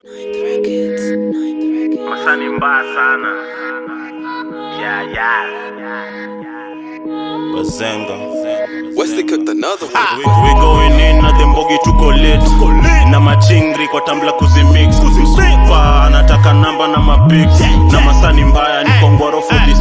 Masani mbaya sana. Yeah, yeah. Bazenga. Wesley cooked another one. We, we going in na dembogi tuko lit na machingri kwa tambla kuzimix msupa anataka namba na mapix na masani mbaya ni kongwaro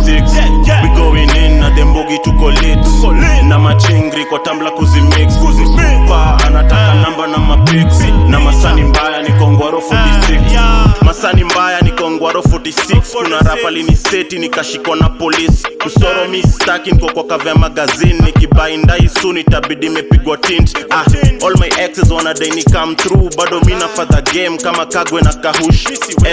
46 we going in na dembogi tuko lit na machingri kwa tambla kuzimix msupa anataka namba na mapix na masani mbaya ni kongwaro 46 masani mbaya ni kongwaro 46 kuna rapa liniseti nikashikwa na polisi kusoro mi staki niko kwa kavya magazini nikibaindai soon itabidi imepigwa tint ah, all my exes wanadai ni come through bado mi nafadha game kama kagwe na kahush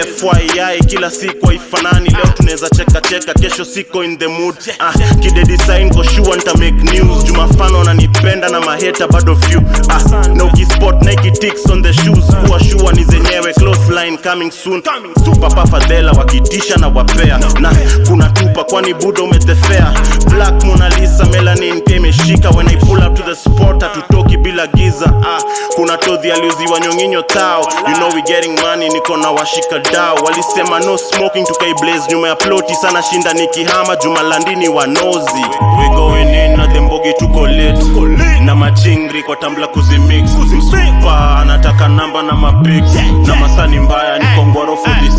fyi kila siku haifanani leo tunaweza cheka cheka kesho siko in the mood ah, kidedisign ko sure nita make news jumafano wananipenda na maheta bado few ah, na ukispot nike ticks on the shoes kuwa sure ni zenyewe close line coming soon papa fadhela wakitisha na wapea na kuna tupa kwani buda umetefea black Mona Lisa melanin pia imeshika when I pull up to the spot hatutoki bila giza ah, kuna todhi aliuziwa nyonginyo tao you know we getting money niko na washika dao walisema no smoking tukaiblaze nyuma ya ploti sana shinda nikihama jumalandini wanozi we going in na dembogi tuko lit na machingri kwa tambla kuzimix msupa anataka namba na mapix na masani mbaya ni kongwaro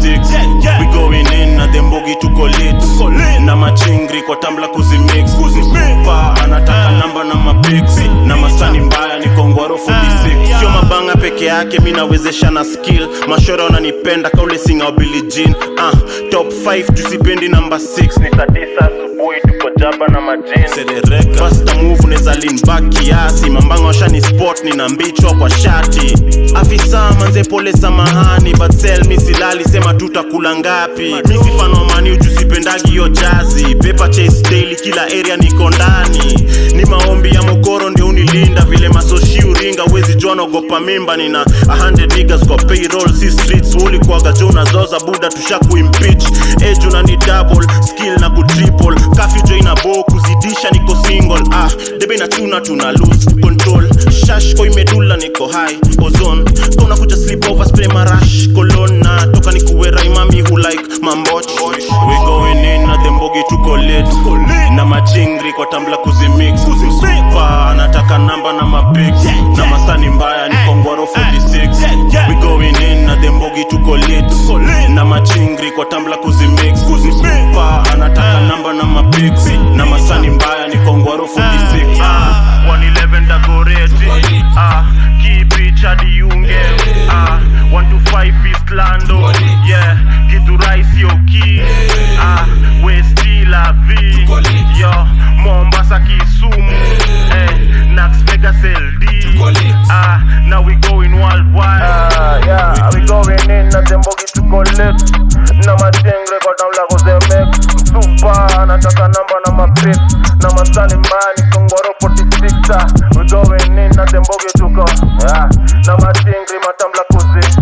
46 we going in na dembogi tuko lit na machingri kwa tambla kuzimix msupa anataka namba na mapix na masani mbaya ni kongwaro 46 sio mabanga peke yake mi nawezesha na skill mashora wananipenda kaule singa wa Billie Jean ah, top 5 tusipendi namba 6 ni saa tisa asubuhi tuko jaba na majini Basta move neza lean back kiasi mambanga washani spot nina mbichwa kwa shati afisa manze pole samahani but sell mi silali sema tutakula ngapi mi sifano mani ujusipendagi hiyo jazi paper chase daily kila area niko ndani ni maombi ya mokoro ndio unilinda vile masoshi uringa wezi jua naogopa mimba nina 100 niggas kwa payroll si streets ulikuwaga jo unazoza buda tusha kuimpeach age unani double skill na kutriple kafi jo ina bo kuzidisha niko single ah debe na tuna tuna lose control shash ko imedula niko high ozone kona kuja sleep over spray marash cologne na toka nikuwe raimami who like mamboch we going in na dembogi tuko lit na machingri kwa tambla kuzimix msupa anataka namba na mapix na masani mbaya ni kongwaro 46 we going in na dembogi tuko lit na machingri kwa tambla kuzimix msupa anataka namba na mapix na masani mbaya ni kongwaro 46 ah, 111 dagoreti ah, kipicha diunge ah, 125 East Lando yeah, kitu raisi oki ah, Westi la V yo, Mombasa Kisumu eh, Nax Vegas LD ah, now we going worldwide Ah, yeah, we going in na dembogi tuko lit na matengre kwa tamla kuzemek msupa anataka namba na mapip na masani mbani kongoro 46 we going in na dembogi tuko yeah, na matengre matamla kuzi